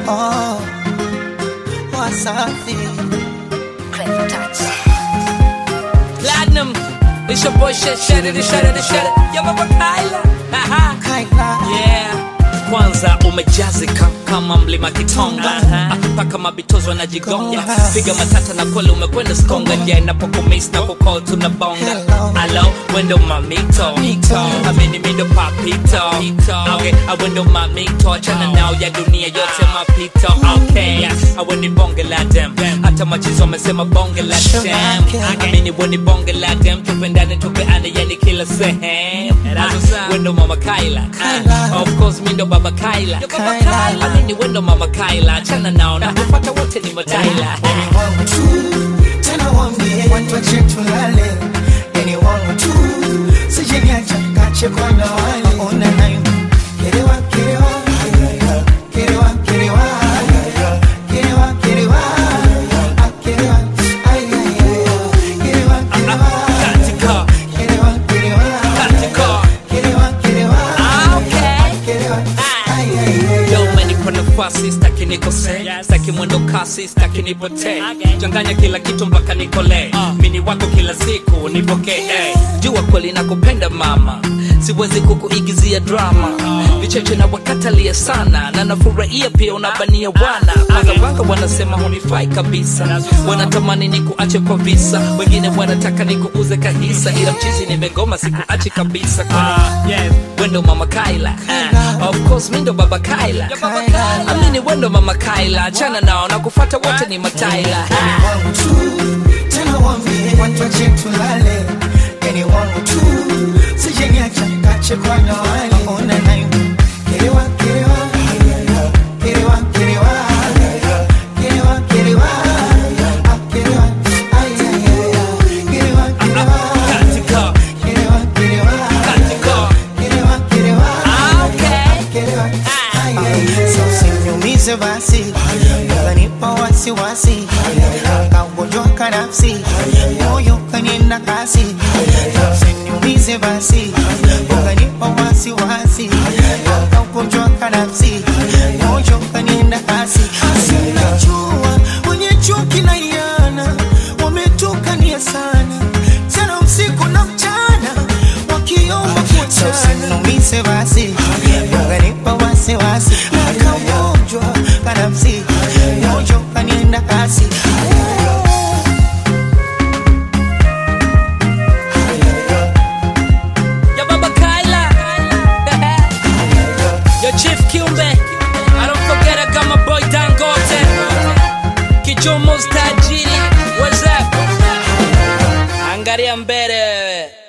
Oh, Wasafi. Clever touch. Platinum. It's your boy shit, shut it, shut it, shut it. Yo, Baba Kyla. Haha. Kaila. Yeah. Kwanza umejazika kama mlima Kitonga mpaka mabitozo wanajigonga Gonga. piga matata na kweli umekwenda skonga ja inapokumis na kukol tunabonga Hello. alo wendo mamito Mito. amini mindo papito okay awendo mamito achana nao ya dunia yote mapito okay aweni bonge la dem hata machizo wamesema bonge la Sugar dem cane. amini weni bonge la dem tupendane tupeane yani kila sehemu wendo mama Kyla Kyla. of course mi ndo baba Kyla Kyla. amini wendo mama Kyla achana nao na kupata wote ni mataila Ni wangu tu, tena waambie watu wache tulale. Yani wangu tu, sije niacha kache kwa na wale. Ona nayo, kerewa, kerewa. Kerewa, kerewa. Kerewa, kerewa. Ah, kerewa. Ay, ay, ay, ay. Kerewa, kerewa. katika Kerewa, kerewa. katika Kerewa, kerewa. Ah, okay. Kerewa. Ay, ay, ay. Yo, umenipa nafasi staki nikose staki mwendo kasi staki nipotee changanya kila kitu mpaka nikole mini wako kila siku nipokee eh. jua kweli nakupenda mama siwezi kukuigizia drama vicheche na wakatalia sana na nafurahia pia unabania wana wagawanga wanasema hunifai kabisa wanatamani nikuache kwa visa wengine wanataka nikuuze kahisa ila mchizi nimegoma sikuachi kabisa kwani wendo mama Kyla uh, of course mi ndo baba Kyla Kyla. amini wendo mama Kyla achana nao na kufata wote ni mataila wangu tu tena waambie watu wache tulale yani wangu tu sije niacha kache kwa na wale ona nayo kerewa kerewa kerewa kerewa kerewa kerewa Ah, kerewa ay ay ay kerewa kerewa katika kerewa kerewa katika kerewa kerewa Ah, okay. kerewa ay ay so sinyumize basi unanipa wasiwasi kaugonjwa kanafsi moyo kanienda kasi usiniumize basi unanipa wasiwasi kaugonjwa kanafsi moyo kanienda kasi sinajua wenye chuki na iana wametukania sana sana usiku na mchana wakiomba kuachana usiniumize basi unanipa wasiwasi kaugonjwa kanafsi moyo kanienda kasi ya baba Kyla yo chief Kiumbe I don't forget I got my boy Dangote Kichomo tajiri what's up angalia mbele wewe